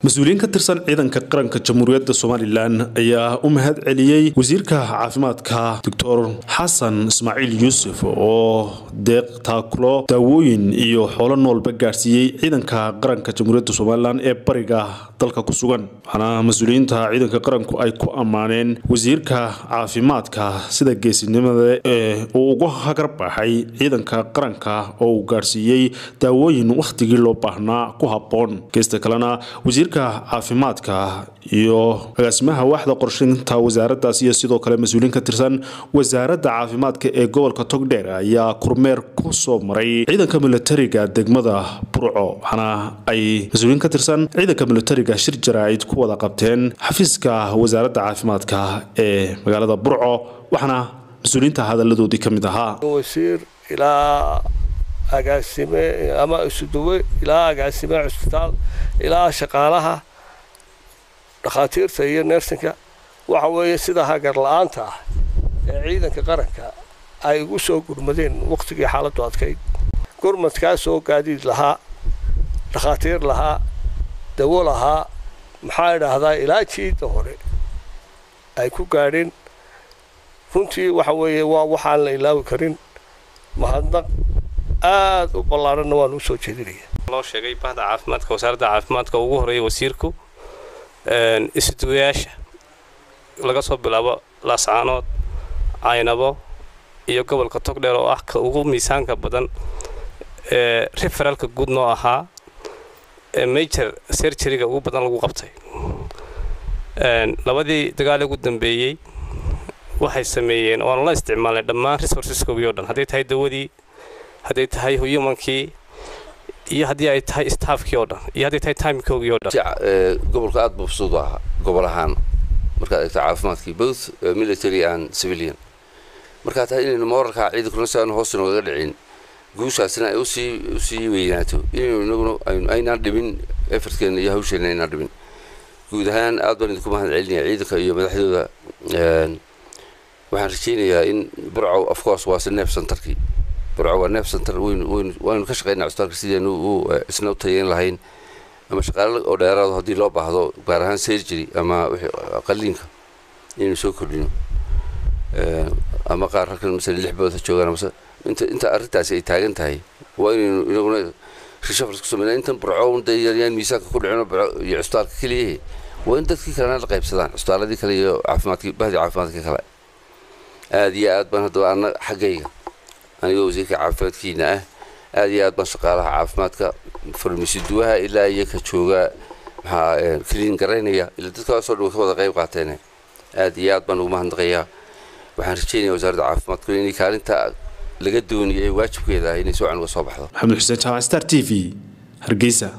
mas-uuliyiin ka tirsan ciidanka qaranka jamhuuriyadda somalilan ayaa u mahad celiyey wasiirka caafimaadka doctor xasan ismaaciil yuusuf oo deeq taakulo daawooyin iyo xoolo noolba gaadhsiiyey ciidanka qaranka jamhuuriyadda somalilan ee bariga dalka ku sugan waxaana mas-uuliyiinta ciidanka qaranku ay ku ammaaneen wasiirka caafimaadka sida geesinimada ee uu uga hagarbaxay ciidanka qaranka oo uu gaadhsiiyey daawooyin wakhtigii loo baahnaa ku habboon geesta kalena wasiirka caafimaadka iyo agaasimaha waaxda qorshaynta wasaaradaas iyo sidoo kale mas-uuliyiin ka tirsan wasaaradda caafimaadka ee gobolka togdheer ayaa kormeer ku soo maray ciidanka militariga degmada burco waxaana ay mas-uuliyiin ka tirsan ciidanka militariga shir jaraa'id ku wada qabteen xafiiska wasaaradda caafimaadka ee magaalada burco waxaana mas-uuliyiinta hadalladoodii ka mid ahaa wasiir ilaa agaasime ama isuduwe ilaa agaasime cusbitaal ilaa shaqaalaha dhakhaatiirta iyo neersinka waxa weeye sida hagar la-aanta ah ee ciidanka qaranka ay ugu soo gurmadeen wakhtigii xaaladdu adkayd gurmadkaasoo gaadiid lahaa dhakhaatiir lahaa dawo lahaa maxaa idhaahdaa ilaa jiidda hore ay ku gaadheen runtii waxa weeye waa waxaan la ilaawi karin mahadnaq aada u ballaaranna waan usoo jeedinaya loo sheegay bahda caafimaadka wasaaradda caafimaadka ugu horeeya wasiirku isuduwayaasha laga soo bilaabo laascaanood caynabo iyo gobolka togdheer oo ah ka ugu miisaanka badan ee referaalka guud noo ahaa ee major serjariga ugu badan lagu qabtay labadii dagaal ugu dambeeyey waxay sameeyeen oan la isticmaalnay dhammaan resourceskoogii o dhan hadday tahay dawadii hadday tahay humankii iyo haddii ay tahay staafkii oo dhan iyo hadday tahay timikoogii o dhan gobolka aad buu fasuud u ahaa gobol ahaan markaad eegto caafimaadkii both military and civilian markaa tahay inaynu moorarkaa ciidankuna si aanu hoos inoogaga dhicin guushaasina ay usii usii weynaato inaynu inaguna aynaan dhimin effortkeena iyo hawsheenna aynaan dhimin guud ahaan aad baan idinku mahad celinaya ciidanka iyo madaxdooda waxaan rajaynayaa in burcow of course waa si neef centerkii burco waa neef center waynu ka shaqaynaa cusbitaalka sidaynu u isna u tayeyn lahayn ama shaqaale oo dheeraado haddii loo baahdo gaar ahaan surgery ama qaliinka inaynu soo kordhino ama qaar halkan masala lix bood ha joogaan mase inta inta arrintaasi ay taagan tahay waa inaynu inaguna reshafars ku sameynaa intan burco dee yaan miisaanka ku dhicino iyo cusbitaalka keliyahe waa in dadkii kalena la qaybsadaan cusbitaaladii kale iyo caafimaadkii bahdii caafimaadka kale aada iyo aad baan haddaba anna xaggayga anigoo wasiirka caafimaadkiina ah aada iyo aad baan shaqaalaha caafimaadka farmasiduwaha ilaa iyo ka jooga maxaa kaliin garaynaya ilaa dadkaasoo dhan way ka wada qayb qaateen aada iyo aad baan ugu mahadnaqayaa waxaan rajeynaya wasaaradda caafimaadku inay kaalinta laga dooniyay ee waajibkeeda ah inay si wacan uga soo baxdo maxamed xuseen jaamac star t v hargeysa